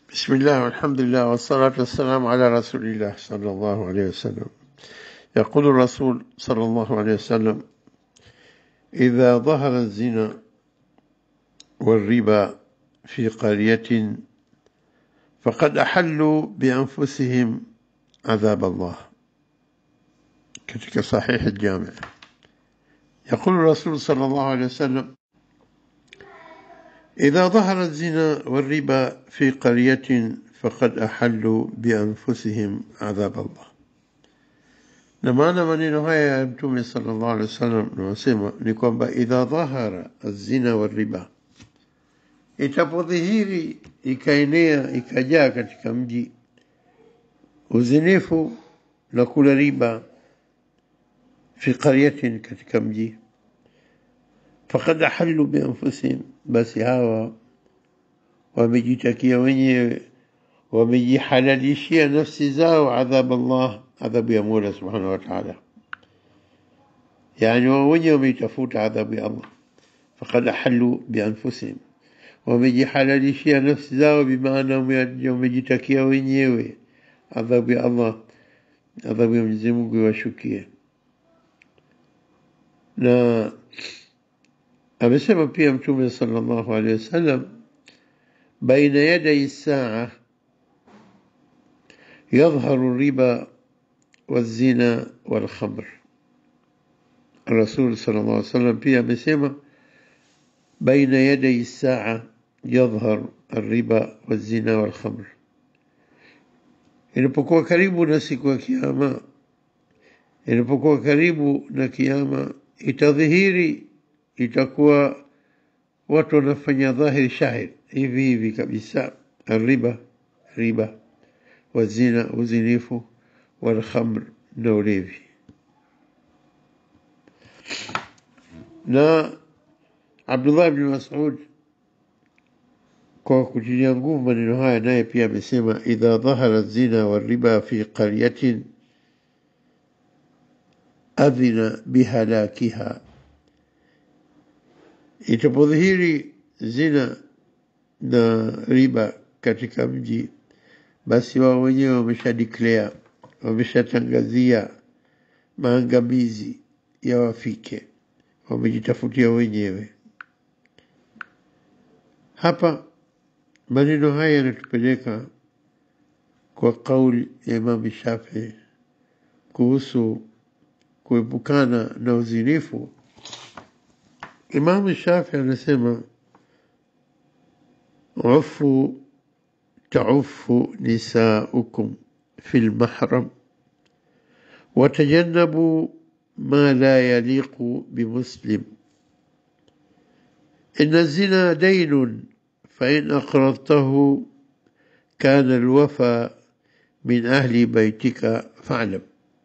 بسم الله والحمد لله والصلاة والسلام على رسول الله صلى الله عليه وسلم يقول الرسول صلى الله عليه وسلم إذا ظهر الزنا والربا في قرية فقد أحلوا بأنفسهم عذاب الله كتك صحيح الجامع يقول الرسول صلى الله عليه وسلم إذا ظهر الزنا والربا في قرية فقد أحلوا بأنفسهم عذاب الله na maana maneno haya ya mtume sallallahu alaihi wasallam nawasema ni kwamba idha dhahara azina wa riba itapodhihiri ikaenea ikajaa katika mji uzinifu na kula riba fi qaryatin katika mji fakad ahallu bianfusihim basi hawa wamejitakia wenyewe wamejihalalishia nafsi zao adhab Allah adhabu ya Mola subhanahu wa ta'ala yani wao wenyewe wameitafuta adhabu ya Allah fakad ahallu bianfusihim wamejihalalishia nafsi zao bimaana wamejitakia wenyewe adhabu ya Allah adhabu ya Mwenyezi Mungu iwashukie na amesema pia mtume sallallahu alaihi wasallam baina yaday saa يظهر الربا والزنا والخمر الرسول صلى الله عليه وسلم pia amesema بين يدي الساعة يظهر الربا والزنا والخمر inapokuwa karibu na siku ya kiyama inapokuwa karibu na kiyama itadhihiri itakuwa watu wanafanya dhahiri shahir hivi hivi kabisa riba riba wazina uzinifu walkhamr na ulevi na Abdullah ibn Mas'ud kwa kutilia nguvu maneno haya naye pia amesema idha dhahara zina wariba fi qaryatin adhina bihalakiha itapodhihiri zina na riba katika mji basi wao wenyewe wamesha declare wameshatangazia maangamizi ya wafike wamejitafutia wenyewe hapa maneno haya yanatupeleka kwa kauli ya Imam Shafi kuhusu kuepukana na uzinifu Imam Shafi anasema ufu تعف نساؤكم في المحرم وتجنبوا ما لا يليق بمسلم إن الزنا دين فإن أقرضته كان الوفى من أهل بيتك فاعلم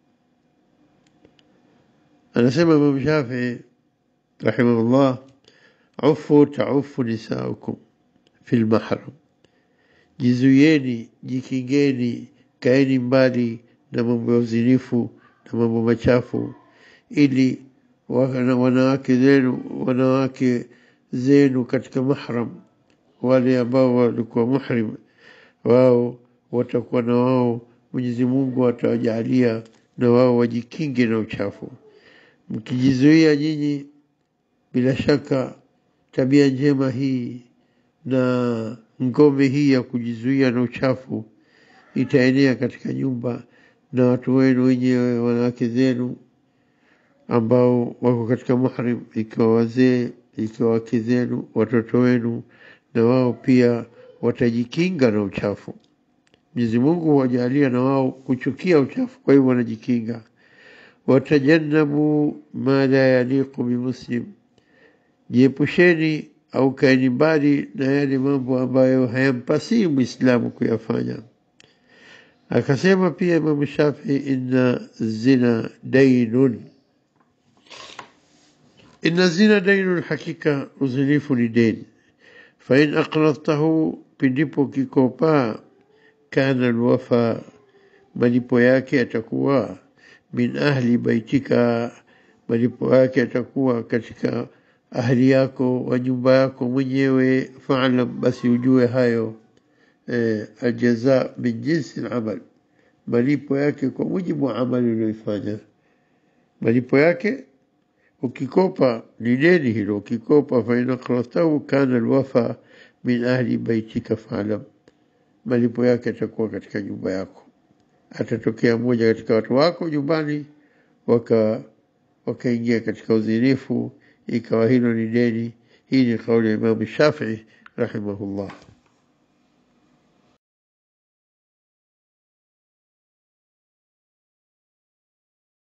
أنا سمع إمام شافعي رحمه الله عفوا تعف نساؤكم في المحرم jizuieni jikingeni kaeni mbali na mambo ya uzinifu na mambo machafu ili wanawake zenu wanawake zenu katika mahram wale ambao walikuwa muhrim wao watakuwa na wao Mwenyezi Mungu atawajalia na wao wajikinge na uchafu mkijizuia nyinyi bila shaka tabia njema hii na ngome hii ya kujizuia na uchafu itaenea katika nyumba na watu wenu wenyewe wanawake zenu ambao wako katika muhrim ikiwa wazee ikiwa wake zenu watoto wenu na wao pia watajikinga na uchafu Mwenyezi Mungu huwajalia na wao kuchukia uchafu kwa hivyo wanajikinga watajannabu ma la yaliqu bimuslim jiepusheni au kaeni mbali na yale mambo ambayo hayampasii Muislamu kuyafanya. Akasema pia Imam Shafi, inna zina dainun, inna zina dainun, hakika uzinifu ni deni. Fa in aqradtahu, pindipo kikopaa, kana alwafa, malipo yake yatakuwa min ahli baitika, malipo yake yatakuwa katika ahli yako wa nyumba yako mwenyewe faalam basi ujue hayo eh, aljaza min jinsi alamal, malipo yake kwa mujibu wa amali uliyoifanya. Malipo yake ukikopa ni deni hilo, ukikopa fa in aqratahu kana alwafa min ahli baitika faalam, malipo yake atakuwa katika nyumba yako. Atatokea mmoja katika watu wako nyumbani waka wakaingia katika uzinifu, ikawa hilo ni deni. Hii ni kauli ya Imamu Shafii rahimahullah.